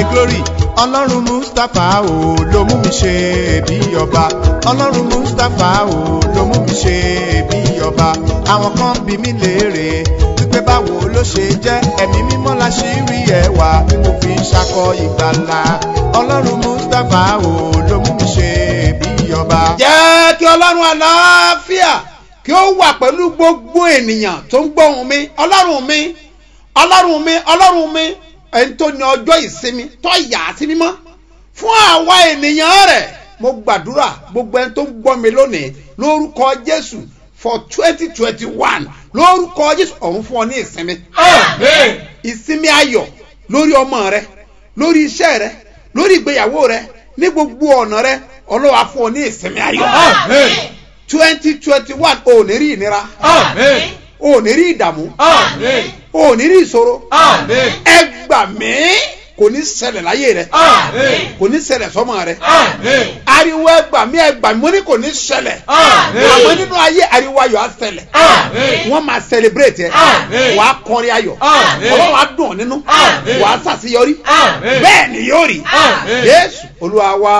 mi glory ọlọ́run mustapha o ló mú mi ṣe bí ọba ọlọ́run mustapha o ló mú mi ṣe bí ọba àwọn kan bí mi léèrè wípé báwo ló ṣe jẹ́ ẹ̀mí mímọ́ la ṣì rí ẹwà tí mo fi ń ṣakọ ìgbàlà ọlọ́run mustapha o ló mú mi ṣe bí ọba. jẹ́ kí ọlọ́run àlàáfíà kí ó wà pẹ̀lú gbogbo ènìyàn tó ń gbóhùn mi ọlọ́run mi ọlọ́run mi ọlọ́run mi ẹni tó ní ọjọ́ ìsinmi tó yà á sí mímọ́ fún àwa ènìyàn rẹ̀ mo gbàdúrà gbogbo ẹni tó ń gbọ́ mi lónìí lórúkọ jésù for twenty twenty one lórúkọ jésù ọ̀run fún ọ ní ìsinmi ìsinmi ayọ̀ lórí ọmọ rẹ lórí iṣẹ́ rẹ lórí ìgbéyàwó rẹ ní gbogbo ọ̀nà rẹ ọlọ́wà fún ọ ní ìsinmi ayọ̀ twenty twenty one ò ní rí ìnira ò ní rí ìdààmú ò ní rí ìṣòro ẹ gbà mí kò ní ṣẹlẹ̀ láyé rẹ kò ní ṣẹlẹ̀ sọ́mọ rẹ ariwo ẹ gbà mí ẹ gbà mí mo ní kò ní ṣẹlẹ̀ àmọ́ nínú ayé ariwo ayọ̀ á ṣẹlẹ̀ wọ́n máa celebrate ẹ wà á kọrin ayọ̀ ọlọ́run á dùn ọ́ nínú wà á ṣàṣeyọrí bẹ́ẹ̀ ni yóò rí jésù olúwa wa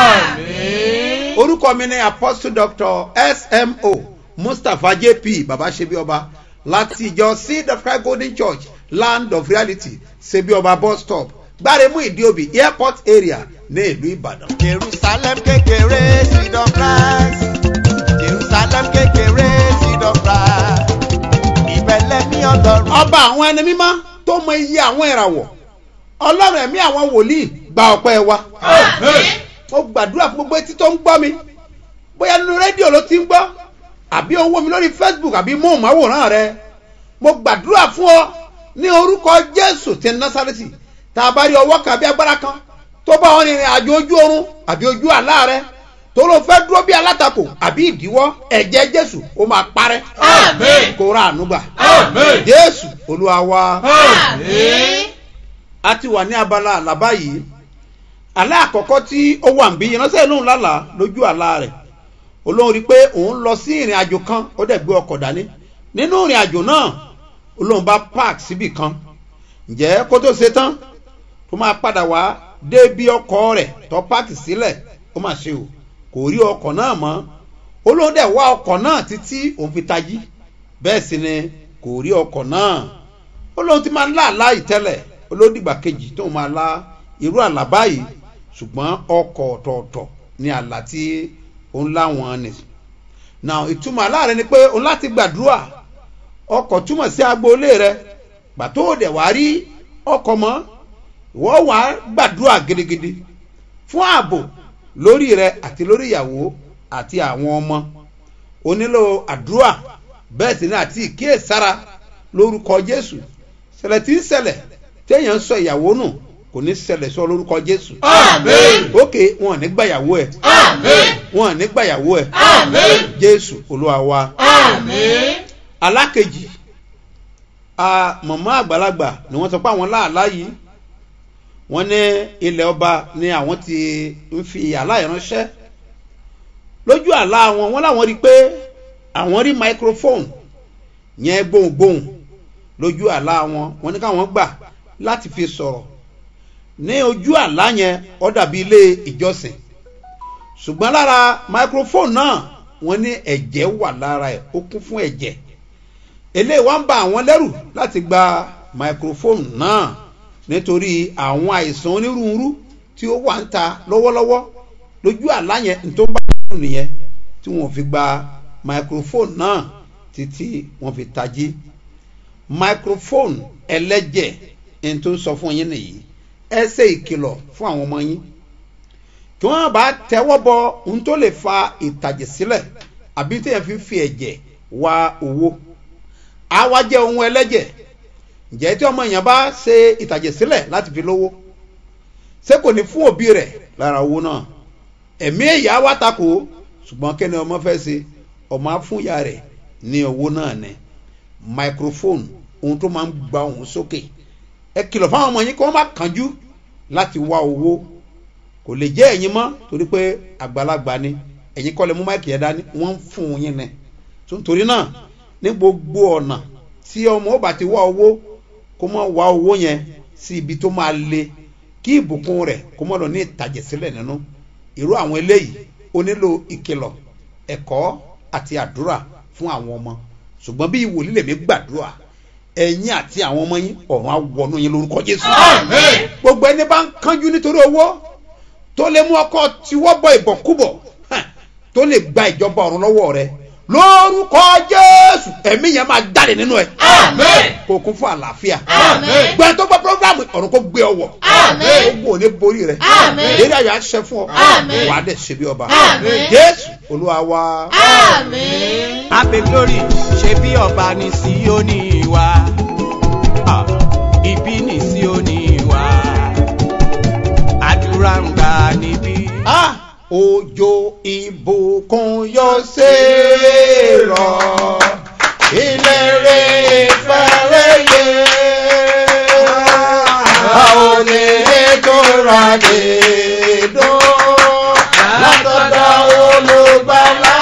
orúkọ mi ni apostle doctor smo mustapha jp baba sebioba láti ìjọ seed of christ golden church land of reality sebioba bus stop gbáremú ìdíòbí airport area ní ìlú ìbàdàn. jerusalem kékeré seed of christ jerusalem kékeré seed of christ ìbẹ̀lẹ̀ ní ọlọ́run. ọba àwọn ẹni mímọ́ tó mọ iye àwọn ìràwọ̀ ọlọ́run ẹ̀mí àwọn wòlíì gba ọpẹ́ wa. mo gbàdúrà fún gbogbo etí tó ń gbọ́ mi bóyá nínú rédíò ló ti ń gbọ́ àbí owó mi lórí facebook àbí móhùnmáwòrán rẹ mo gbàdúrà fún ọ ní orúkọ jésù ti násàrẹ́tì tá a bá rí ọwọ́ kan àbí agbára kan tó bá wọn rìnrìn àjò ojú oorun àbí ojú àlá rẹ tó ló fẹ́ dúró bí alátakò àbí ìdíwọ́ ẹ̀jẹ̀ jésù ó máa parẹ́ kó ra ànúgbà jésù olúwa wa a ti wà ní abala àlàbá yìí àlá àkọ́kọ́ tí ó wà ń bí ìránṣẹ́ lóhùn lálàá lójú àlá rẹ̀ olóhùn rí i pé òun lọ sí ìrìn àjò kan ó dẹ̀ gbé ọkọ̀ dání nínú ìrìn àjò náà olóhùn bá park síbì kan ǹjẹ́ kó tó ṣe tán tó máa padà wá dé bí ọkọ̀ rẹ̀ tó park sílẹ̀ ó mà ṣe o kò rí ọkọ̀ náà mọ́ olóhùn dẹ̀ wá ọkọ̀ náà títí òun fi tají bẹ́ẹ̀ sì ni kò rí ọkọ̀ náà olóhùn ti máa ń lá àlá ìtẹ́lẹ̀ olódìgbà kejì tó máa lá irú àlá báyìí ṣùgbọ́n ọkọ̀ ọ̀tọ̀ọ̀tọ̀ ni àlá tí òun láwọn ni now ìtumọ̀ aláàrẹ ni pé òun láti gbàdúrà ọkọ̀ túmọ̀ sí agboolé rẹ gbà tó dẹ̀ wá rí ọkọ̀ mọ́ ìwọ́ wà á gbàdúrà gidigidi fún ààbò lórí rẹ àti lórí ìyàwó àti àwọn ọmọ o nílò àdúrà bẹ́ẹ̀ sì ni àti ìkíyèsára lórúkọ jésù ṣẹlẹ̀ tí ń ṣẹlẹ̀ téèyàn ń sọ ìyàwó nù kò ní ṣẹlẹ̀ sọ lórúkọ jésù. ókè wọn ò ní gbàyàwó ẹ. wọn ò ní gbàyàwó ẹ. jésù olúwa wa. alákejì mọ̀mọ́ àgbàlagbà ni wọ́n sọ pé àwọn láàlá yìí wọ́n ní ilẹ̀ ọba ni àwọn ti ń fi àlá ìránṣẹ́ lójú àlá wọn wọ́n láwọn rí i pé àwọn rí microphone yẹn gbohùngbohùn lójú àlá wọn wọ́n ní káwọn gbà láti fi sọ̀rọ̀ ní ojú àlá yẹn ọ dàbí ilé ìjọsìn ṣùgbọ́n lára microphone náà wọ́n ní ẹ̀jẹ̀ wà lára ẹ̀ ó kún fún ẹ̀jẹ̀ eléyìí wá ń ba àwọn lẹ́rù láti gba microphone náà nítorí àwọn àìsàn onírúurú tí ó wà ń ta lọ́wọ́lọ́wọ́ lójú àlá yẹn tó ń bá wọn nìyẹn tí wọ́n fi gba microphone náà títí wọ́n fi tají microphone ẹlẹ́jẹ̀ ẹni tó ń sọ fún yín nìyí ẹ ṣe ìkìlọ̀ fún àwọn ọmọ yín kí wọ́n bá tẹ́wọ́ bọ ohun tó lè fa ìtàjẹ̀ sílẹ̀ àbí tí yẹn fi fi ẹ̀jẹ̀ wá owó àwa jẹ́ ohun ẹlẹ́jẹ̀ ǹjẹ́ tí ọmọ èèyàn bá ṣe ìtàjẹ̀ sílẹ̀ láti fi lówó ṣé kò ní fún òbí rẹ̀ lára owó náà ẹ̀mí ẹ̀yà wá takò ṣùgbọ́n kẹ́ni ọmọ fẹ́ ṣe ọmọ afúnyà rẹ̀ ní owó náà ní microphone ohun tó máa ń gba ohun sókè ẹ kìlọ̀ fáwọn ọmọ yín kí wọ́n má kánjú láti wá owó kò lè jẹ́ ẹ̀yin mọ́ torí pé àgbàlagbà ni ẹ̀yin kọ́ lè mú máìkì yẹn dání wọ́n ń fún yín ni nítorí náà ní gbogbo ọ̀nà tí ọmọ ó bá ti wá owó kó mọ̀ wá owó yẹn sí ibi tó máa le kí ìbùkún rẹ̀ kó mọ́ lọ ní ìtàjẹ̀sílẹ̀ nínú irú àwọn eléyìí ó nílò ìkìlọ̀ ẹ̀kọ́ àti àdúrà fún àwọn ọmọ ṣùgbọ́n bí ìwòlí lèmi gbàdúrà ẹ̀yin àti àwọn ọmọ yín ọ̀run á wọnú yín lórúkọ jésù Àmín. gbogbo ẹni bá ń kánjú nítorí owó tó lè mú ọkọ tiwọ́ bọ ìbọ̀kúbọ̀ hàn, tó lè gba ìjọba ọ̀run lọ́wọ́ rẹ lórúkọ jésù ẹ̀mí yẹn máa jáde nínú ẹ̀ Àmín. kò kún fún àlàáfíà Àmín. gbọ́n tó gbọ́ programu ọ̀run kó gbé ọwọ́ Àmín. ogun ò ní borí rẹ Àmín. eré ayọ̀ àṣẹ fún ọ Àmín. wà á dẹ̀ ṣe bí ọba Àmín. jésù olúwa wa. Àmín. Ape glory ṣe bí ọba ní Síónì wa. Ah, Ibi ní Síónì wa. Àdúrà ń gbà níbí. Ah, òjò ìbùkún yóò ṣe rọ ilé rẹ̀ fẹ́rẹ̀ yẹ a ò lè tóra lè dùn látọ̀dọ̀ olùgbàlà.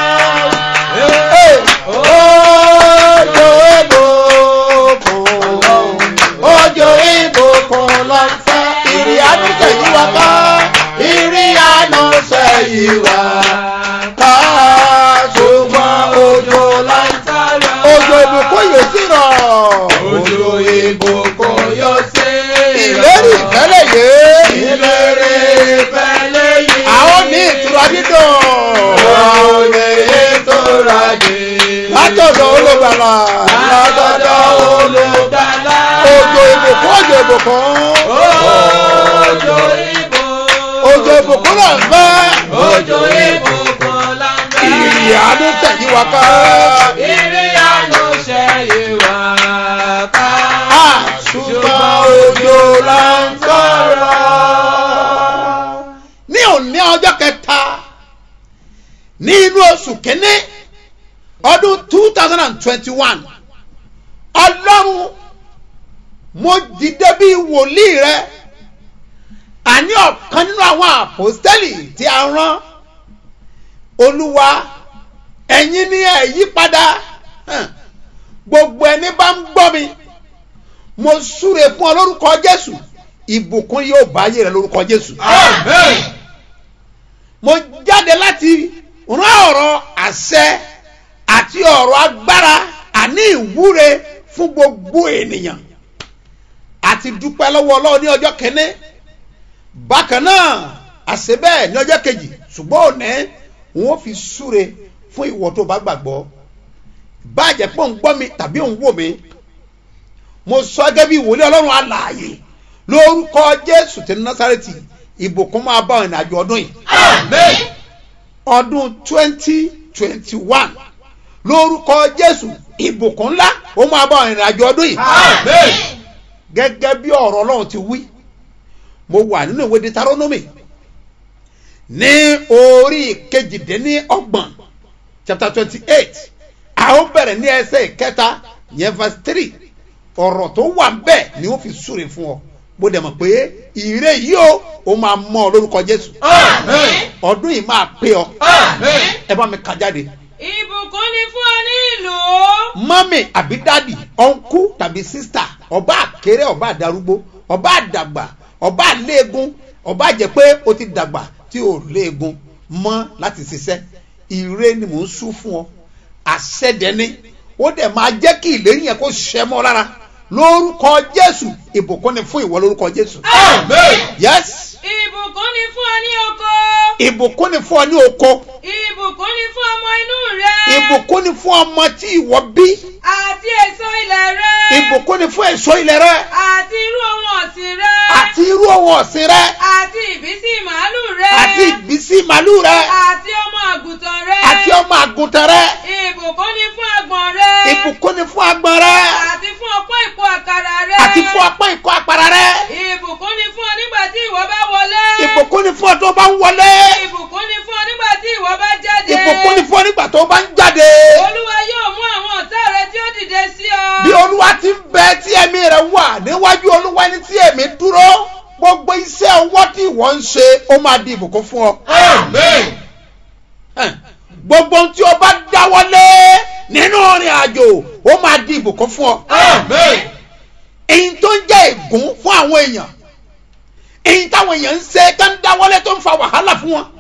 Òjò ìbùkún òjò ìbùkún ló ń fẹ́ ìrì àdúgbò yìí wá ká ìrì àná sẹ́yìn wá ká ṣùgbọ́n òjò ló ń fẹ́ òjò ìbùkún yóò sì rọ̀ Òjò ìbùkún yóò ṣe ìlérí ìfẹ́lẹ̀ yé ìlérí ìfẹ́lẹ́ yìí. àwọn ní ìtura dídùn Àwọn olè tóra dé. látọ̀dọ̀ olùgbàlà Látọ̀dọ̀ olùgbàlà. òjò ìbùkún òjò ìbùkún Òjò ìbùkún. òjò ìbùkún náà ń fẹ́ Òjò ìbùkún la ń bẹ. ìrì àánú tẹ̀yìn wá ká. Ìrì àánú ṣe ìwà ká. Ah, ṣùgbọ́n òjò la ń sọ̀rọ̀. ní òní ọjọ́ kẹta ní inú oṣù kínní ọdún two thousand and twenty-one ọlọ́run mo dìde bí wòlíì rẹ àní ọ̀kan nínú àwọn àpòstẹ́lì tí a rán olúwa ẹ̀yin ní ẹ̀ yí padà hàn, gbogbo ẹni bá ń gbọ́ mi mo súre fún ọ lórúkọ jésù ìbùkún yóò bá ayé rẹ lórúkọ jésù Amen. mo jáde láti rán ọ̀rọ̀ àṣẹ àti ọ̀rọ̀ agbára àní ìwúre fún gbogbo ènìyàn àti dúpẹ́ lọ́wọ́ ọlọ́run ní ọjọ́ kẹ́ní bákan náà àṣẹ bẹ́ẹ̀ ní ọjọ́ kejì ṣùgbọ́n òní wọn fi súre fún ìwọ tó bá gbàgbọ́ báàjẹ́ pọ̀ ń gbọ́ mi tàbí òun wò mí mo sọ gẹ́gẹ́ bí ìwòlé ọlọ́run alààyè lórúkọ jésù tí násàrẹ́tì ìbùkún máa bá ìrìn àjò ọdún yìí Amen. ọdún twenty twenty one lórúkọ jésù ìbùkún ńlá ó máa bá ìrìn àjò ọdún yìí Amen. gẹ́gẹ́ bí ọ̀rọ̀ ọlọ́run ti wí mo wà nínú ìwé deuteronomy ní orí kejìdínní ọgbọ̀n chapter twenty eight a ó bẹ̀rẹ̀ ní ẹsẹ̀ ìkẹta yẹn verse three ọ̀rọ̀ tó wà bẹ́ẹ̀ ni ó fi súre fún ọ mo dẹ̀ mọ̀ pé ìrè yìí ó ó máa mọ́ ọ lórúkọ jésù Amen. ọdún yìí máa pé ọ Amen. ẹ bá mi kà jáde ìbùkún ni fún ọ ní ìlú. mọ́mì àbí dádì ọ̀nkú tàbí sísítà ọba àkéré ọba àdarúgbó ọba àdàgbà ọba àléegun ọba àjẹ́ pé o ti dàgbà tí o léegun mọ́ láti ṣiṣẹ́ ire ni mò ń sú fún ọ àṣẹdẹni ó dẹ̀ máa jẹ́ kí ìlérí yẹn kó ṣẹ mọ́ lára lórúkọ jésù ìbùkún ni fún ìwọ lórúkọ jésù Amen. yes ìbùkún ni fún ọ ní oko. ìbùkún ni fún ọ ní oko ìbùkún ni fún ọmọ inú rẹ. ìbùkún ni fún ọmọ tí ìwọ bí àti èso ilẹ̀ rẹ. ìbùkún ni fún èso ilẹ̀ rẹ àti irú ohun ọ̀sìn rẹ. àti irú ohun ọ̀sìn rẹ àti ìbísí màálù rẹ. àti ìbísí màálù rẹ àti ọmọ àgùntàn rẹ. àti ọmọ àgùntàn rẹ ìbùkún ni fún agbọ̀n rẹ. ìbùkún ni fún agbọ̀n rẹ àti fún ọpọ́ ìkó àkàrà rẹ. àti fún apá ìkọ́ àpárá rẹ ìbùkún ni fún ọ nígbà tí ìwọ bá wọlé. ìbùkún ni fún ọ tó bá ń wọlé ìbùkún ni fún ọ nígbà tí ìwọ bá jáde. ìbùkún ni fún ọ nígbà tó bá ń jáde olúwa yóò mú àwọn ọ̀tá rẹ tí ó dìde sí ọ. bí olúwa ti ń bẹ tí ẹ̀mí rẹ wà níwájú olúwa ẹni tí ẹ̀mí dúró gbogbo iṣẹ́ ọwọ́ tí ìwọ ń ṣe ó máa di ìbùkún fún ọ. Amen. Ẹn, gbogbo ohun tí o bá dáwọ́lé nínú ìrìn àjò ó máa di ìbùkún fún ọ. Amen. èyí tó ń jẹ́ ègún fún àwọn èèyàn èyí táwọn èèyàn ń ṣe tó ń dáwọ́lé tó ń fa wàhálà fún wọn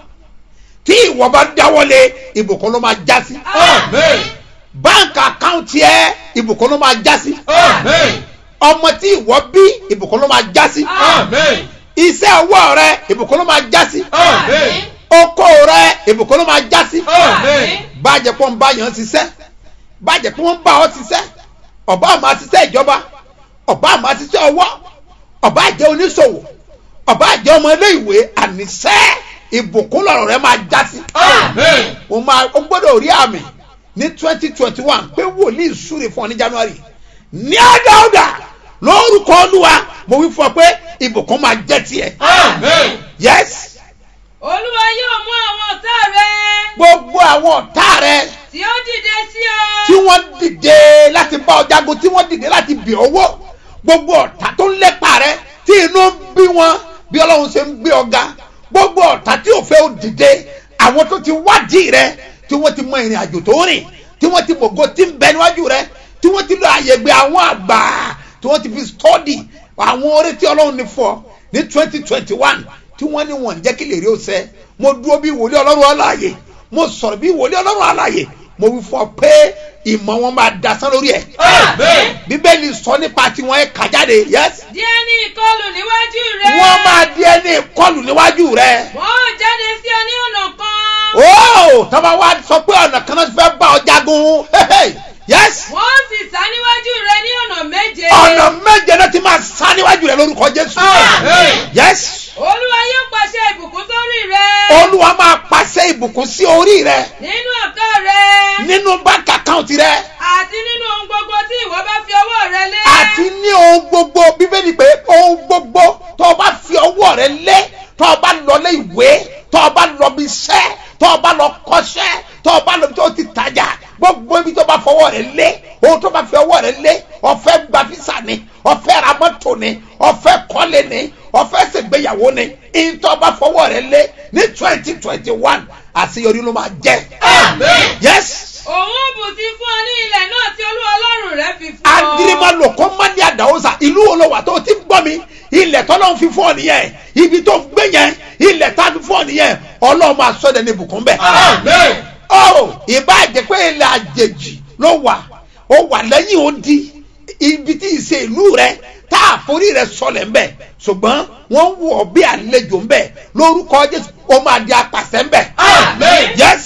tí ìwọ bá dáwọ́lé ìbùkún ló máa já sí Amen. báńkì àkáǹtì ẹ ìbùkún ló máa já sí Amen. ọmọ tí ìwọ bí ìbùkún ló máa já sí Amen. iṣẹ́ ọwọ́ rẹ ìbùkún ló máa já sí Amen. oko rẹ ìbùkún ló máa já sí Amen. bàjẹ́ pọ́n bá yàn ṣiṣẹ́ bàjẹ́ pé wọ́n bá ọ ṣiṣẹ́ ọba àmọ́ ṣiṣẹ́ ìjọba ọba àmọ́ ṣiṣẹ́ ọwọ́ ọba àjẹ́ oníṣòwò ọba àjẹ́ ọmọ ilé ìwé àníṣẹ́ ìbùkún lọ́rọ̀ rẹ máa já sí. Amen. o máa o gbọ́dọ̀ rí àmì ní twenty twenty one pé wòlíì súre fún ọ ní january ní àdáọ̀dà lórúkọ olúwa mo wí fún ọ pé ìbùkún máa jẹ́ tiẹ̀. Amen. yes olúwa yóò mú àwọn ọ̀tá rẹ gbogbo àwọn ọ̀tá rẹ tí ó dìde sí ọ. tí wọ́n dìde láti bá ọ jagun tí wọ́n dìde láti bì owó gbogbo ọ̀tá tó ń lépa rẹ tí inú ń bí wọn bí ọlọ́run ṣe ń gbé ọ̀gá gbogbo ọ̀tá tí ò fẹ́ ó dìde àwọn tó ti wádìí rẹ tí wọ́n ti mọ ìrìn àjò tó rìn tí wọ́n ti mọ̀gó tí ń bẹ níwájú rẹ tí wọ́n ti lọ àyègbè àwọn àgbà tí wọ́n ti fi stọ́dì àwọn orí tí ọlọ́run ní fọ ní twenty twenty one tí wọ́n ní wọ́n ń jẹ́ kí lè rí òsẹ́ mo dúró bí wòlíì ọlọ́run ọláàyè mo sọ̀rọ̀ bí wòlíì ọlọ́run ọláàyè mo wí fọ pé ìmọ̀ wọn máa dasán lórí ẹ̀ Amen. bíbélì sọ nípa tiwọn ẹ̀ kà jáde yes díẹ̀ ní ìkọlù níwájú rẹ. wọ́n máa di ẹni ìkọlù níwájú rẹ̀ wọ́n ó jáde sí ọ ní ọ̀nà kan. ó tọ́ba wa sọ pé ọ̀nà kan náà ti fẹ́ bá ọ jagun Hehe. yes wọ́n ó sì sá níwájú rẹ ní ọ̀nà méje. ọ̀nà méje náà ti máa sá níwájú rẹ̀ lórúkọ jésù Amen. yes olúwa yóò pàṣẹ ìbùkún sórí rẹ. olúwa máa pàṣẹ ìbùkún sí orí rẹ̀ nínú ọ̀kọ́ rẹ. nínú báńkì àkáǹtì rẹ̀ àti nínú ohun gbogbo tí ìwọ bá fi ọwọ́ rẹ lé. àti ní ohun gbogbo bíbélì pé ohun gbogbo tó o bá fi ọwọ́ rẹ lé tó o bá lọ lé ìwé tó o bá lọ bí iṣẹ́ tó o bá lọ kọ́ṣẹ́ tó o bá lọ bí tó o ti tajà gbogbo ibi tó o bá fọwọ́ rẹ lé ohun tó o bá fi ọwọ́ rẹ lé ọ̀fẹ́ gba físà ni ọ̀fẹ́ ra mọ́tò ni ọ̀fẹ́ kọ́lé ni ọ̀fẹ́ ṣègbéyàwó ni ìyẹn tó o bá fọwọ́ rẹ lé ní twenty twenty one àṣeyọrí ló máa jẹ́. Amen. yes òun bù sí fún ọ ní ilẹ̀ náà tí olúwa ọlọ́run rẹ fi fún ọ. agirimalo kò má ní àdáwọ́sà ìlú wo ló wà tó ti ń gbọ́ mi ilẹ̀ tọ́lọ́ ń fi fún ọ nìyẹn ibi tó gbé yẹn ilẹ̀ tá a fi fún ọ nìyẹn ọlọ́run máa sọ ẹ́ ní ibùkún bẹ́ẹ̀. Amen. ọ ìbá jẹ́ pé ilẹ̀ àjèjì ló wà ó wà lẹ́yìn odi ibi tí ìṣe ìlú rẹ tá a forí rẹ sọlẹ̀ ń bẹ̀ ṣùgbọ́n wọ́n ń wọ̀ bí àlejò ń bẹ̀ lórúkọ jésù ó máa di apàṣẹ ń bẹ̀. Amen. yes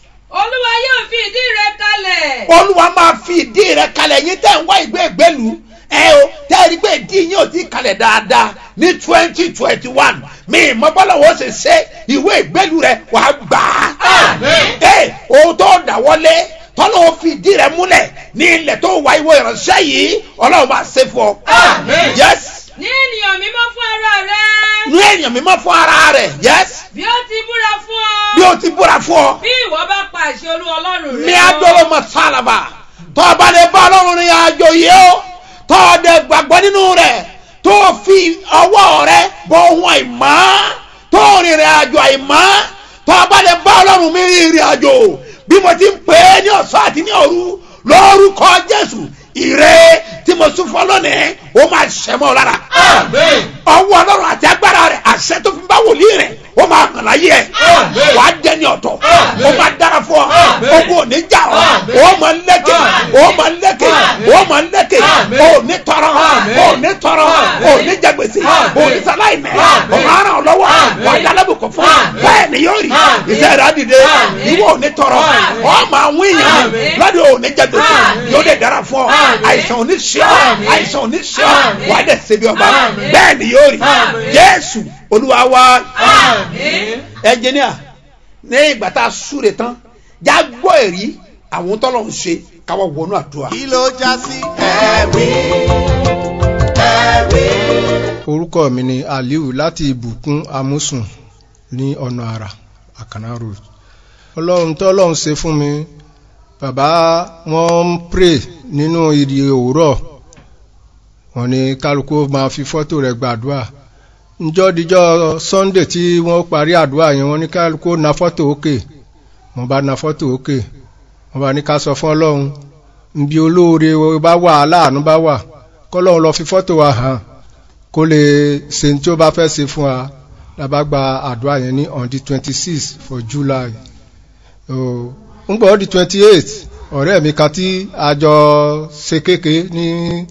olúwa yóò fi ìdí rẹ kalẹ̀. olúwa máa fi ìdí rẹ kalẹ̀ yín tẹ́ ń wá ìgbé ìgbélu ẹ o tẹ́ ẹ rí pé ìdí yín ò ti kalẹ̀ dáadáa ní twenty twenty one mi ìmọ̀ bọ́lá wo ṣe ṣe ìwé ìgbélu rẹ wà á gbà á. Amen. ẹ o tó dáwọ́lé tọ́lọ́ ó fi ìdí rẹ múlẹ̀ ní ilẹ̀ tó wá ìwé ìránṣẹ́ yìí ọlọ́run máa ṣe fún ọ. Amen. yes ní ènìyàn mímọ́ fún ara rẹ. ní èèyàn mímọ́ fún ara rẹ̀ yes bí ó ti búra fún ọ. bí o ti búra fún ọ. bí ìwọ bá pa àṣẹ olú ọlọ́run rẹ. ní adolo masalaba tó o bá lè bá ọlọ́run ní àjò yìí o tó o dẹ̀ gbàgbọ́ nínú rẹ̀ tó o fi ọwọ́ rẹ̀ bọ ohun àìmọ́ tó o rìnrìn àjò àìmọ́ tó o bá lè bá ọlọ́run mi rìnrìn àjò bí mo ti ń pè é ní ọ̀sán àti ní òru lórúkọ jésù ire tí mo sún fún ọ lónìí ó máa ṣẹ́ mọ́ ọ lára Amen. ọwọ́ ọlọ́run àti agbára rẹ̀ àṣẹ tó fi bá wòlíì rẹ̀ ó máa hàn láyé ẹ̀ Àmín. wà á dẹni ọ̀tọ̀ Àmín. ó máa dára fún ọ Àmín. ogun ò ní jà ọ́ Àmín. ó máa lẹ́kẹ̀ Àmín. ó máa lẹ́kẹ̀ Àmín. ó máa lẹ́kẹ̀ Àmín. ó ní tọrọ Àmín. ó ní tọrọ Àmín. ó ní jẹgbèsè Àmín. ó ní sáláìmẹ̀ Àmín. ó máa ràn ọ́ lọ́wọ́ Àmín. wà á yálẹ́bùkún fún Àmín. bẹ́ẹ̀ ni yóò rí Àmín. iṣẹ́ rẹ̀ á dìde Àmín. ìwọ ò ní tọrọ Àmín. ó máa wí yàn Àmín. lọ́dọ̀ ò ní jẹgbèsè Àmín. yóò dé dára fún ọ Àmín. àìsàn ò ní ṣe ọ Àmín. àìsàn ò ní ṣe ọ Àmín. wà á dẹ̀ ṣe bí ọba Àmín. bẹ́ẹ̀ ni yóò rí Àmín. jésù olúwa wa Àmín. ẹnjìníà ní ìgbà tá a súre tán já gbọ́ èrí àwọn tọ́lọ̀ ń ṣe káwọ́ wọnú àdúrà. kí ló já sí ẹ̀rí ẹ̀rí. orúkọ mi ni aliu láti ìbùkún amúsùn ní ọ̀nà àrà àkànná road ọlọ́run tó ọlọ́run ṣe fún mi bàbá wọn ń pray nínú ìdí òwúrọ̀ wọn ni kálukú máa fi fọ́tò rẹ̀ gbàdúrà njọ́ díjọ́ sunday tí wọ́n parí àdúrà yẹn wọ́n ní kálukú na fọ́tò òkè wọ́n bá na fọ́tò òkè wọ́n bá ní ká sọ fún ọlọ́run nbí olóore bá wà aláàánú bá wà kọ́lọ́run lọ fi fọ́tò wa hàn kó kó lè ṣe tí ó bá fẹ́ ṣe fún wa lábá gba àdúrà yẹn ní on the twenty six for july ń gbọ́ di twenty eight ọ̀rẹ́ mi kan tí a jọ ṣe kéke ní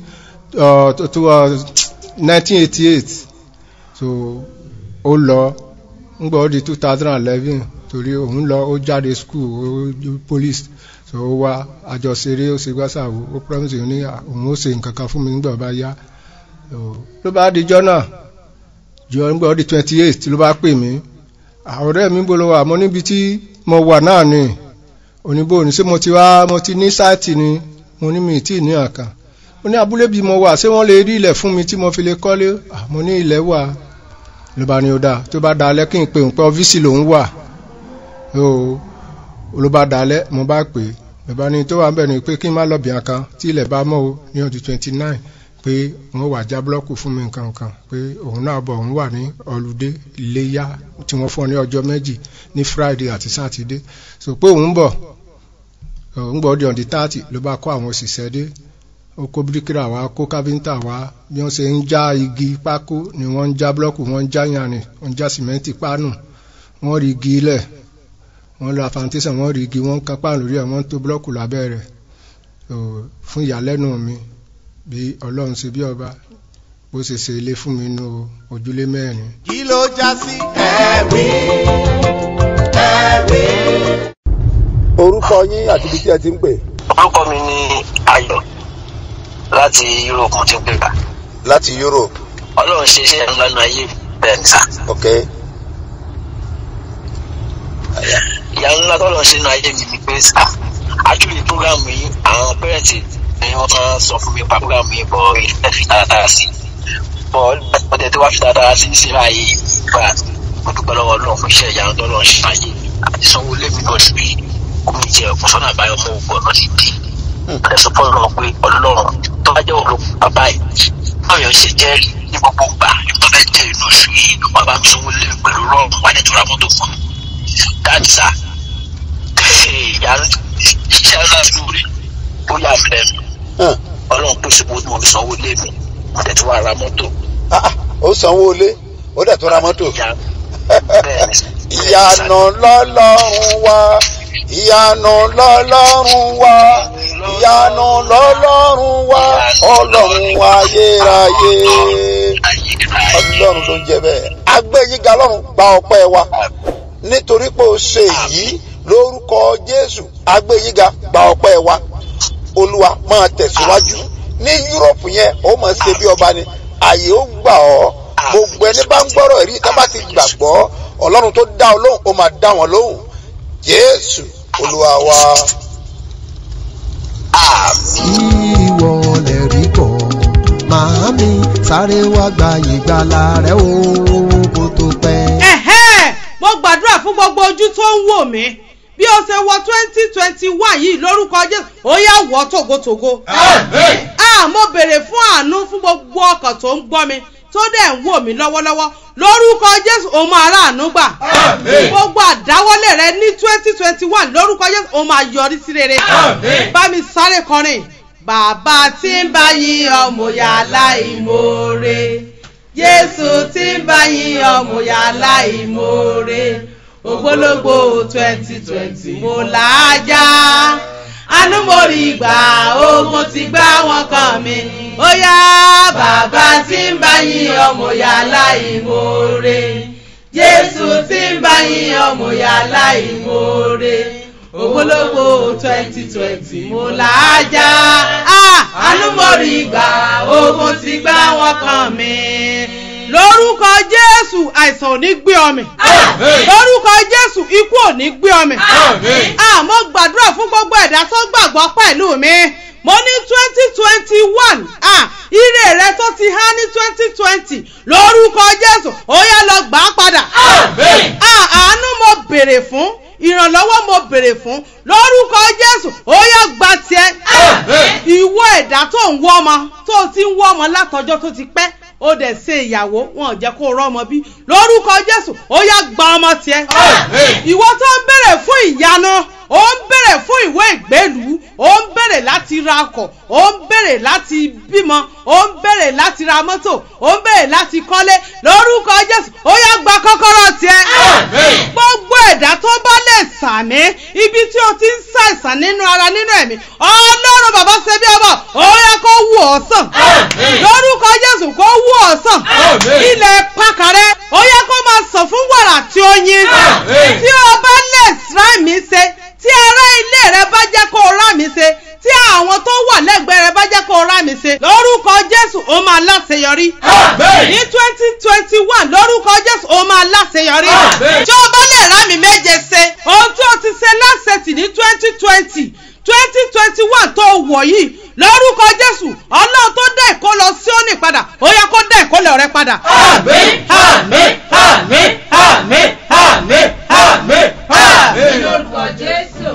nineteen eighty eight so ó lọ ń gbọ́ di two thousand and eleven torí òun lọ ó jáde school ó police so ó wá àjọṣeré ó ṣe gbàṣàwò ó promise ní òun ó ṣe nǹkan kan fún mi nígbà bá yá ló bá dijọ́ náà jọ nígbà ó di twenty eight ló bá pè mí ọ̀rẹ́ mi gbolo wà mo níbi tí mo wà náà ni oníbò ní ṣé mo ti wá mo ti ní sáìtì ni mo ní mi tí ní àkàn mo ní abúlé bí mo wà ṣé wọ́n lè rí ilẹ̀ fún mi tí mo fi lè kọ́lé mo ní ilẹ̀ wà ló bá ní ó dáa tó bá dalẹ̀ kí n pè ń pẹ́ ọ́fíìsì lòún wà ló bá dalẹ̀ mo bá pè é bàbá ní tó wà ń bẹ̀ ni pé kí n má lọ bìyàn kan tí ilẹ̀ bá mọ́ o ní ọdún twenty nine pé wọ́n wà já búlọ́ọ̀kù fún mi nǹkan kan pé òun náà bọ̀ òun wà ní ọlùdé iléyà tí wọ́n fún ọ ní ọjọ́ méjì ní friday àti saturday so pé òun bọ̀ òun gbọ́ di ọ̀dí thirty ló bá kó àwọn òṣìṣẹ́ dé ó kó bíríkìrà wá kó káfíńtà wá bí wọ́n ṣe ń já igi pákó ni wọ́n ń já búlọ́ọ̀kù wọ́n ń já yanrìn wọ́n ń já sìmẹ́ǹtì pánù wọ́n rí igi ilẹ̀ wọ́n lọ foundation wọ́n rí igi wọ́n kan páànù lórí ẹ̀ wọ́n tó búlọ́ọ̀kù lábẹ́ rẹ̀ fún ìyàlẹ́nu mi bí ọlọ́run ṣe bí ọba bó ṣe ṣe ilé fún mi nínú ojúlé mẹ́rin. kí ló já sí. ẹ̀rí ẹ̀rí. orúkọ yín àti ibi tí ẹ ti ń pè. orúkọ mi ni ayọ̀ láti europe mo ti ń pè bá. láti europe. ọlọ́run ṣe iṣẹ́ ńlá náà ayé bẹ́ẹ̀ ni sá. ok. ìyá ńlá tọ́lọ̀ ṣe náà ayé mi ni pé sá actually program yìí àwọn pẹ́rẹ́ǹtì ni wọ́n máa sọ fún mi pa program yìí bọ̀ ẹ̀ fi dáadáa sí bọ̀ ọdẹ tí wàá fi dáadáa sí sí ráàyè ìgbà mo dúpẹ́ lọ́wọ́ ọlọ́run fún iṣẹ́ ìyá tọ́lọ̀ ṣe ayé àti sanwó lẹ́mí náà sí omi jẹ ọ̀sán àbáyọ mọ́ ògbọ́n náà ti di ọ̀dẹ sọ fún ọlọ́run pé ọlọ́run tó bá jẹ́ òun bàbá yìí báyọ̀ ṣe jẹ́ ní gbogbo gbà tó fẹ́ jẹ́ inú oṣù yìí wọ́n bá mi sanwó lẹ́mí pẹ̀lú rọ́ọ̀mù wà ní ìtura mọ́tò fún mi dáàdì sá ìyá iṣẹ́ ńlá lóore ó yà mí lẹ́nu ọlọ́run pèsè owó tí mo fi sanwó lẹ́mí mo tẹ̀ tí wàá ra mọ́tò. ó sanwó lé ó dẹ̀ tó ra mọ́tò. ìyanu lọ́lọ́run wá ìyanu lọ́lọ́run wá ìyanu lọ́lọ́run wá ọlọ́run ayérayé ọlọ́run tó ń jẹ bẹ́ẹ̀ agbẹ́yíga lọ́run gba ọpẹ́ wa nítorí pé o ṣe èyí lórúkọ jésù agbẹ́yíga gba ọpẹ́ wa olúwa máa tẹ̀síwájú ní yúròpù yẹn ó máa ṣe bí ọba ni àyè ó gbà ọ́ gbogbo ẹni bá ń gbọ́rọ̀ rí tá bá ti gbàgbọ́ ọlọ́run tó dá ọ lóhùn ó máa dá wọn lóhùn jésù olúwa wa. ìwọ lè rí bọ̀ màámi sáré wá gba ìgbàlà rẹ o kó tó pẹ́. ẹ̀hẹ́ mo gbàdúrà fún gbogbo ojú tó ń wò mí bí o ṣe wọ twenty twenty one yìí lórúkọ jésù ó yà wọ́ tògótògó. a mo béèrè fún àánú fún gbogbo ọkàn tó ń gbọ́ mi tó dẹ̀ ń wò mí lọ́wọ́lọ́wọ́ lórúkọ jésù ó máa ráàánú gbà. gbogbo àdáwọ́lé rẹ ní twenty twenty one lórúkọ jésù ó máa yọrí sí rere. bá mi sáré kọrin bàbá tí ń bá yín ọmọ yàrá ìmoore jésù tí ń bá yín ọmọ yàrá ìmoore ògbólógbò twenty twenty mo làájá àánú mo rí gbà ogun ti gbá wọn kàn mí ó yá bàbá tí ń bá yín ọmọ yàrá ìmoore jésù tí ń bá yín ọmọ yàrá ìmoore ògbólógbò twenty twenty mo làájá àánú mo rí gbà ogun ti gbá wọn kàn mí lórúkọ jésù àìsàn ò ní gbé ọmọ lórúkọ jésù ikú ò ní gbé ọmọ àmọ́ gbàdúrà fún gbogbo ẹ̀dá tó gbàgbọ́ pẹ̀lú mi mo ní twenty twenty one ire rẹ tó ti há ní twenty twenty lórúkọ jésù ó yá lọ gbà á padà àánú mo béèrè fún ìrànlọ́wọ́ mo béèrè fún lórúkọ jésù ó yá gba tiẹ̀ ìwọ ẹ̀dá tó ń ń wọ́ ọmọ tó o ti ń wọ́ ọmọ látọjọ́ tó ti pẹ́ ó dẹ̀ ṣe ìyàwó wọn ò jẹ́ kó o rọ́mọ bí lórúkọ jésù ó yá gba ọmọ tiẹ̀. ìwọ tó ń bèrè fún ìyanu ó ń bèrè fún ìwé ìgbélú ó ń bèrè láti ra ọkọ̀ ó ń bèrè láti bímọ ó ń bèrè láti ra mọ́tò ó ń bèrè láti kọ́lé lórúkọ jésù ó yá gba kọ́kọ́rọ́ tiẹ̀. gbogbo ẹ̀dá tó bá lè sàmí ibi tí o ti ń ṣàìsàn nínú ara nínú ẹ̀mí ọlọ́run bàbá ṣe bí ọmọ ó yẹ kó wù ọ́ sàn lórúkọ jésù kó wù ọ́ sàn ilẹ̀ pàkàrẹ́ ó yẹ kó máa sàn fún wàrà tí ó yin tí o bá lè sá mi ṣe tí ará ilé rẹ bá jẹ́ kó o rá mi ṣe tí àwọn tó wà lẹ́gbẹ̀ẹ́ rẹ bá jẹ́ kó o rá mi ṣe lórúkọ jésù ó máa láṣeyọrí ní twenty twenty one lórúkọ jésù ó máa láṣeyọrí tí o bá lè rá mi méje ṣe ohun tí o ti ṣe lásẹ̀tì ní twenty twenty twenty twenty one tó wọ̀ yìí lórúkọ jésù ọlọ́run tó dá ìkó lọ sí òní padà ó yẹ kó dá ìkólẹ̀ rẹ padà. àmín àmín àmín àmín àmín àmín àmín. lórúkọ jésù.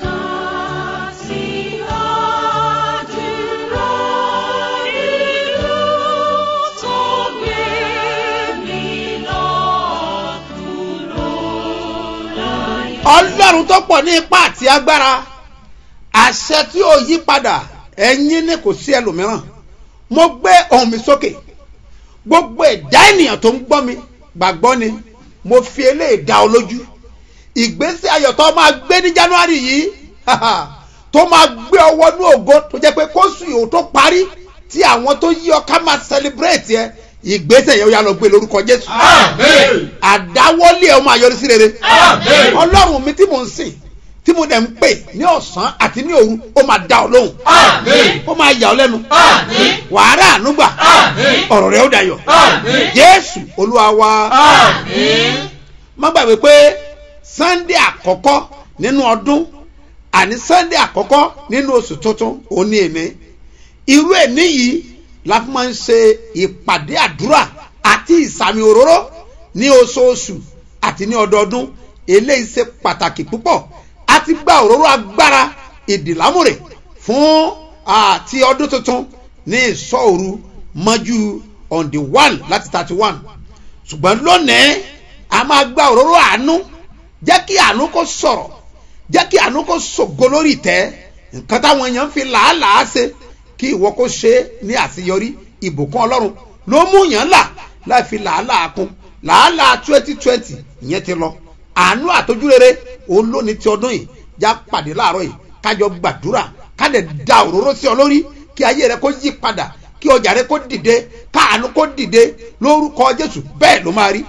ọlọ́run tó pọ̀ ní ipá àti agbára àṣẹ tí ó yí padà ẹ̀yin ní kò sí ẹlòmíràn mo gbé ohùn mi sókè gbogbo ẹ̀dá ènìyàn tó ń gbọ́ mi gbàgbọ́ ni mo fi eléyìí dá ọ lójú ìgbésí ayọ̀ tó máa gbé ní january yìí tó máa gbé ọwọ́ ní ògo tó jẹ́ pé kóṣù yòó tó parí tí àwọn tó yí ọ ká máa celebrate yẹ ìgbésẹ̀ yẹn ó yà lọ gbé lórúkọ jésù àdáwọ́lé ẹ̀ ó máa yọrí sí rere ọlọ́run mi tí mò ń sìn tí mo dẹ̀ ń pè ní ọ̀sán àti ní òru ó máa dá ọ lóhùn ó máa yà ọ lẹ́nu wàhálà ànúgbà ọ̀rọ̀ rẹ̀ ó dayọ̀ jésù olúwa wa má gbàgbé pé sunday àkọ́kọ́ nínú ọdún àní sunday àkọ́kọ́ nínú oṣù tuntun òní èmi irú èní yìí la fi máa ń ṣe ìpàdé àdúrà àti ìsàmì òróró ní oṣooṣù àti ní ọdọọdún eléyìí ṣe pàtàkì púpọ̀ a ti gba òróró agbára ìdìlámùrè fún àti ọdún tuntun ní ìsọ òru mọ́jú on the one láti thirty one ṣùgbọ́n lónìí a máa gba òróró àánú jẹ́ kí àánú kó sọ̀rọ̀ jẹ́ kí àánú kó ṣògo lórí ìtẹ́ nǹkan táwọn èèyàn ń fi làálàá ṣe kí ìwọ kó ṣe é ní àṣeyọrí ìbùkún ọlọ́run ló mú yàn là láì fi làálàá kún làálàá twenty twenty ìyẹn ti lọ àánú àtọ́júrere òun lónìí ti ọdún yìí já pàdé láàárọ̀ yìí kájọ gbàdúrà kájọ da òróró sí ọ lórí kí ayé rẹ kó yí padà kí ọjà rẹ kó dìde káàánú kó dìde lórúkọ jésù bẹ́ẹ̀ ló máa rí.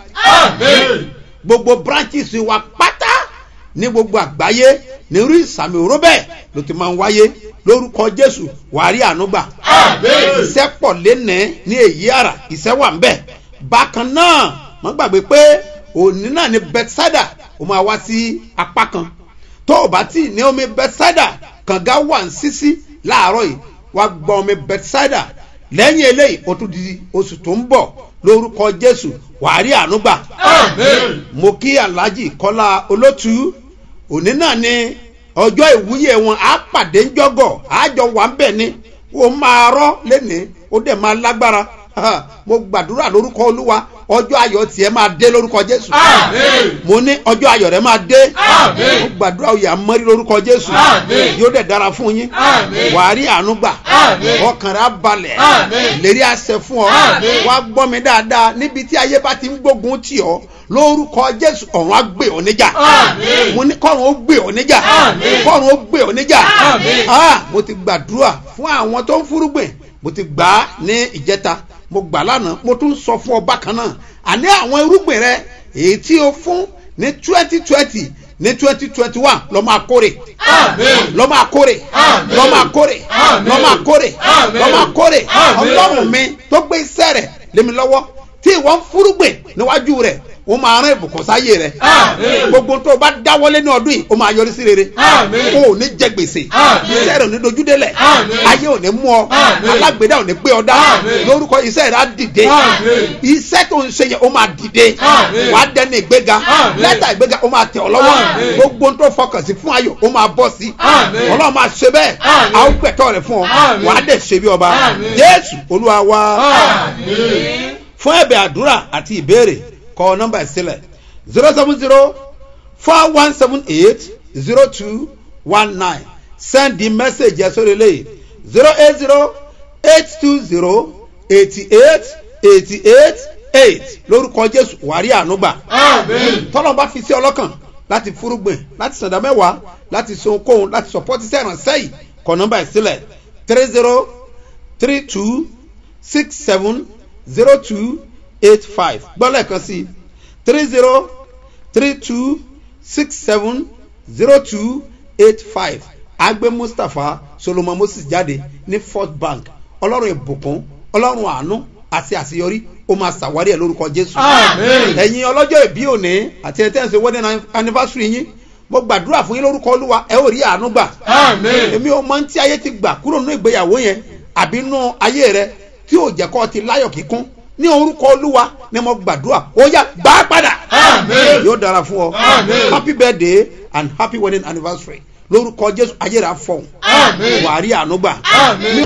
gbogbo branches wa pátá ní gbogbo àgbáyé ní irú ìsàmì òró bẹ́ẹ̀ ló ti máa ń wáyé lórúkọ jésù wàá rí àánú gbà. iṣẹ́ pọ̀ lénìí ní èyí àrà iṣẹ́ wà ń bẹ̀. bákan náà wọ́n gbàgbé pé òní náà ní bethsaida ó máa wá sí apá kan tó o bá tí ní omi bethsaida kànga wà ń sísí láàárọ̀ yìí wá gbọ́ omi bethsaida lẹ́yìn eléyìí ó tún di oṣù tó ń bọ̀ lórúkọ jésù wàá rí àánú gbà. mo kí alhaji kọ́lá olótú òní náà ní ọjọ́ ìwúyè wọn á pàdé ńjọ́gọ̀ àjọ wà ń bẹ̀ ni ó máa rọ́ lẹ́nìí ó dẹ̀ máa lágbára mo gbàdúrà lórúkọ olúwa ọjọ́ ayọ̀ tiẹ̀ máa dé lórúkọ jésù mo ní ọjọ́ ayọ̀ rẹ máa dé mo gbàdúrà oyè amọ́rí lórúkọ jésù yóò dẹ̀ dára fún yín wàá rí àánú gbà ọkàn rẹ á balẹ̀ lérí àṣẹ fún ọ wàá gbọ́ mi dáadáa níbi tí ayé bá ti ń gbógun tì ọ́ lórúkọ jésù ọ̀run á gbé ọ níjà mo ní kọ́run ó gbé ọ níjà kọ́run ó gbé ọ níjà mo ti gbàdúrà fún àwọn tó ń fúrúgbìn mo ti gbà á ní ìjẹta mo gbà lánàá mo tún sọ fún ọ bákan náà àní àwọn irúgbìn rẹ èyí tí o fún ní twenty twenty ní twenty twenty one lọ máa kórè lọ máa kórè lọ máa kórè lọ máa kórè lọ máa kórè ọlọ́run mi tó gbé iṣẹ́ rẹ̀ lémi lọ́wọ́ tí ìwọ́n fúrúgbìn níwájú rẹ̀ ó máa rán ìbùkún sáyé rẹ Àmín. gbogbo tó o bá dáwọ́lé ní ọdún yìí ó máa yọrí sí rere Àmín. o ò ní jẹ gbèsè Àmín. iṣẹ́ rẹ̀ ò ní dojúdélẹ̀ Àmín. ayé ò ní mú ọ Àmín. alágbèdá ò ní gbé ọ dá Àmín. lórúkọ iṣẹ́ rẹ̀ á dìde Àmín. iṣẹ́ tó ń ṣe yẹn ó máa dìde Àmín. wàá dẹni ìgbéga Àmín. lẹ́tà ìgbéga ó máa tẹ̀ ọ́ lọ́wọ́ Àmín. gbogbo tó fọkàn sí fún ayọ̀ ó máa bọ́ sí Àmín. ọlọ́run máa ṣe bẹ́ẹ̀ Àmín. a ó gbẹ̀tọ́ rẹ̀ fún ọ Àmín. wàá dẹ̀ ṣe bí ọba Àmín. jésù olúwa wa Àmín. fún ẹ̀bẹ̀ àdúrà àti ìbéèrè kọ nọ́mbà ẹ̀ sílẹ̀ zero seven zero four one seven eight zero two one nine send the message ẹ̀ sórí eléyìí zero eight zero eight two zero eighty eight eighty eight eight lórúkọ jésù wàrí ànúgbà Àmín. tọ́lọ́ bá fi sí ọlọ́kàn láti fúrúgbìn láti sàdá mẹ́wàá láti so kóhun láti sọpọ́tì sẹ́ràn sẹ́yìn kọ nọ́mbà ẹ̀ sílẹ̀ three zero three two six seven zero two eight five gbọ́dọ̀ kan sí three zero three two six seven zero two eight five agbe mustapha solomon moses jáde ní fort bank ọlọ́run ìbùkún ọlọ́run àánú àti àṣeyọrí ó máa ṣàwárí ẹ̀ lórúkọ jésù Àmín. ẹ̀yin ọlọ́jọ́ ìbí òní àti ẹ̀ tẹ́ǹsì wedding anniversary yín mo gbàdúrà fún yín lórúkọ olúwa ẹ ò rí àánú gbà Àmín. èmi ò mọ tí ayé ti gbà kúrò nínú ìgbéyàwó yẹn àbí nínú ayé rẹ tí ò jẹ́ kọ́ ti láyọ̀ kíkún ní orúkọ olúwa ni mo gbàdúrà ó yá gbà á padà Àmín. yóò dára fún ọ Àmín. happy birthday and happy wedding anniversary lórúkọ jésù ayé rẹ á fọhùn Àmín. wàá rí àánú gbà. Àmín.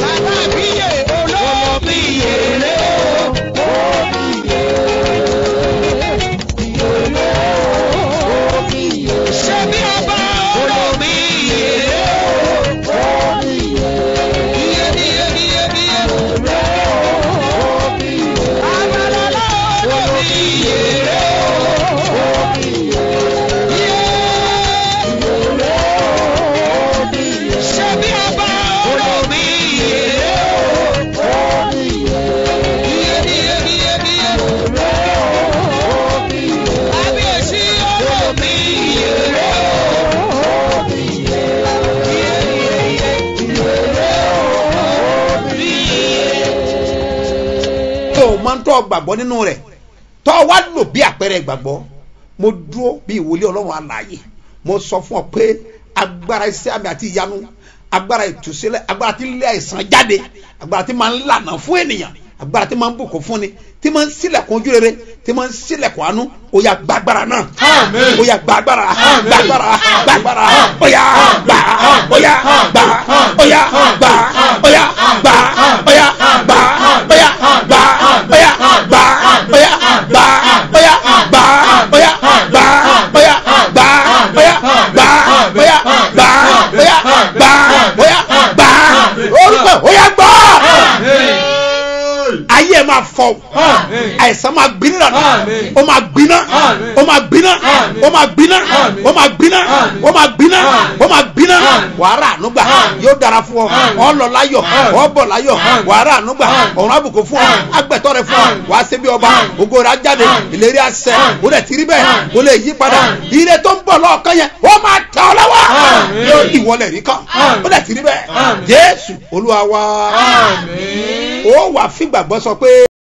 tó o máa ń tọ́ gbàgbọ́ nínú rẹ̀ tọ́ ọ wá lò bí àpẹẹrẹ gbàgbọ́ mo dúró bí ìwòlé ọlọ́run alààyè mo sọ fún ọ pé agbára iṣẹ́ àmì àti ìyanu agbára ìtúsílẹ̀ agbára tí ń lé àìsàn jáde agbára tí máa ń lànà fún ènìyàn agbára tí máa ń bùkún fún ni tí máa ń sílẹ̀kùn ojú rere tí máa ń sílẹ̀kùn àánú ó yà gbàgbára náà Àmín. ó yà gbàgbára Àmín. gbàgbára gbàgbára ó yà gbà ó yà gbà ó yà gbà ó yà gbà ó yà gbà ó yà gbà ó yà gbà ó yà gbà ó yà gbà ó yà gbà ó yà gbà ó yà gbà ó yà gbà ó yà gbà ó yà gbà orúkọ ó yà gbà ayé ẹ máa fọ Àmín. àìsàn máa gbiná dànù Àmín. ó máa gbiná Àmín. ó máa gbiná Àmín. ó máa gbiná Àmín. ó máa gbiná Àmín. ó máa gbiná Àmín. ó máa gbiná Àmín. wàhálà ànúgbà Àmín. yóò dára fún ọ Àmín. ọ lọ láyọ̀ Àmín. ọ bọ̀ láyọ̀ Àmín. wàhálà ànúgbà Àmín. ọ̀run àbùkù fún ọ Àmín. agbẹ̀tọ́ rẹ fún ọ Àmín. wàá ṣe bí ọba Àmín. ògo rẹ á jáde Àmín. ìlérí àṣẹ Àmín. ó dẹ̀ ti rí bẹ́ẹ̀ Àmín. ó lè yí padà Àmín. ire tó ń bọ̀ lọ́ọ̀kan yẹn ó máa tẹ̀ ọ́ lọ́wọ́ Àmín. yóò ìwọlẹ̀ rí kan Àmín. ó dẹ̀ ti rí bẹ́ẹ̀ Àmín. jésù olúwa wa Àmín. ó wà fìgbàgbọ́ sọ pé.